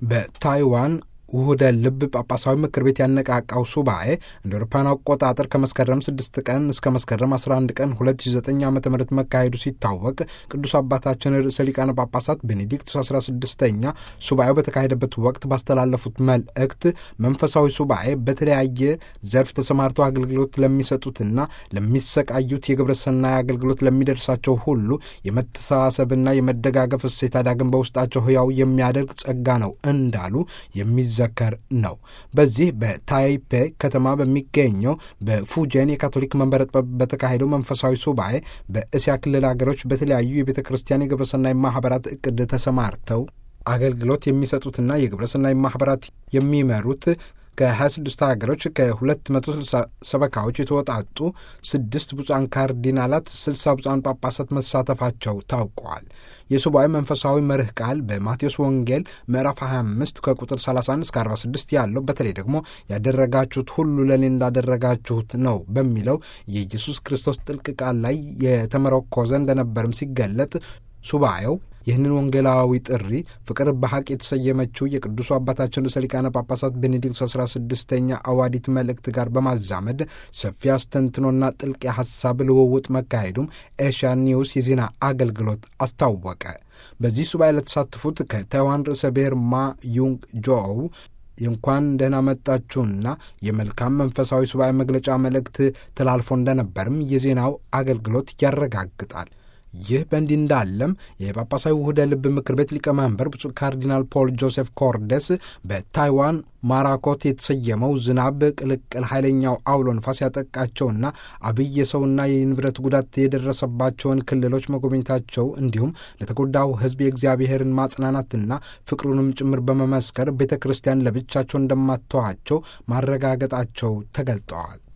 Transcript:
በታይዋን ውህደ ልብ ጳጳሳዊ ምክር ቤት ያነቃቃው ሱባኤ እንደ አውሮፓውያን አቆጣጠር ከመስከረም 6 ቀን እስከ መስከረም 11 ቀን 2009 ዓ ም መካሄዱ ሲታወቅ ቅዱስ አባታችን ርዕሰ ሊቃነ ጳጳሳት ቤኔዲክቱስ 16ኛ ሱባኤው በተካሄደበት ወቅት ባስተላለፉት መልእክት መንፈሳዊ ሱባኤ በተለያየ ዘርፍ ተሰማርተው አገልግሎት ለሚሰጡትና ለሚሰቃዩት የግብረ ሰናይ አገልግሎት ለሚደርሳቸው ሁሉ የመተሳሰብና የመደጋገፍ እሴት ዳግም በውስጣቸው ህያው የሚያደርግ ጸጋ ነው እንዳሉ የሚዘ ዘከር ነው። በዚህ በታይፔ ከተማ በሚገኘው በፉጀን የካቶሊክ መንበረ ጥበብ በተካሄደው መንፈሳዊ ሱባኤ በእስያ ክልል ሀገሮች በተለያዩ የቤተ ክርስቲያን የግብረሰናይ ማህበራት እቅድ ተሰማርተው አገልግሎት የሚሰጡትና የግብረሰናይ ማህበራት የሚመሩት ከ26 ሀገሮች ከ260 ሰበካዎች የተወጣጡ ስድስት ብፁዓን ካርዲናላት፣ 60 ብፁዓን ጳጳሳት መሳተፋቸው ታውቀዋል። የሱባኤ መንፈሳዊ መርህ ቃል በማቴዎስ ወንጌል ምዕራፍ 25 ከቁጥር 31 እስከ 46 ያለው በተለይ ደግሞ ያደረጋችሁት ሁሉ ለእኔ እንዳደረጋችሁት ነው በሚለው የኢየሱስ ክርስቶስ ጥልቅ ቃል ላይ የተመረኮዘ እንደነበርም ሲገለጥ ሱባኤው ይህንን ወንጌላዊ ጥሪ ፍቅር በሐቅ የተሰየመችው የቅዱሱ አባታችን ርዕሰ ሊቃነ ጳጳሳት ቤኔዲክቱ አስራ ስድስተኛ አዋዲት መልእክት ጋር በማዛመድ ሰፊ አስተንትኖና ጥልቅ የሐሳብ ልውውጥ መካሄዱም ኤሽያ ኒውስ የዜና አገልግሎት አስታወቀ። በዚህ ሱባኤ ለተሳተፉት ከታይዋን ርዕሰ ብሔር ማ ዩንግ ጆው የእንኳን ደህና መጣችሁና የመልካም መንፈሳዊ ሱባኤ መግለጫ መልእክት ተላልፎ እንደነበርም የዜናው አገልግሎት ያረጋግጣል። ይህ በእንዲህ እንዳለም የጳጳሳዊ ውህደ ልብ ምክር ቤት ሊቀመንበር ብፁዕ ካርዲናል ፖል ጆሴፍ ኮርደስ በታይዋን ማራኮት የተሰየመው ዝናብ ቅልቅል ኃይለኛው አውሎ ንፋስ ያጠቃቸውና አብይ የሰውና የንብረት ጉዳት የደረሰባቸውን ክልሎች መጎብኘታቸው እንዲሁም ለተጎዳው ሕዝብ የእግዚአብሔርን ማጽናናትና ፍቅሩንም ጭምር በመመስከር ቤተ ክርስቲያን ለብቻቸው እንደማተዋቸው ማረጋገጣቸው ተገልጠዋል።